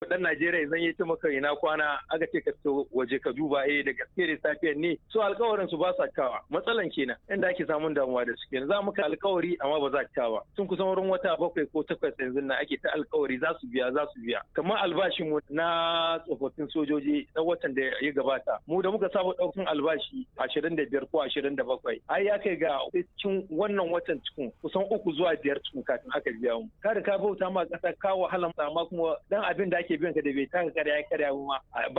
dan Najeriya zan yi ta maka ina kwana aka ce ka fito waje ka duba eh da gaske da safiyar ne so alkawarin su ba sa kawa matsalan kenan inda ake samun damuwa da su kenan za muka alkawari amma ba za ka kawa sun kusan wurin wata bakwai ko takwas yanzu na ake ta alkawari za su biya za su biya kamar albashin mu na tsofaffin sojoji na watan da ya gabata mu da muka saba ɗaukan albashi ashirin da biyar ko ashirin da bakwai ai ya kai ga cikin wannan watan cikin kusan uku zuwa biyar cikin kafin aka biya mu kada ka bauta ma ƙasa ka wahala amma kuma dan abin da ake biyan ka da bai taka karya karya ma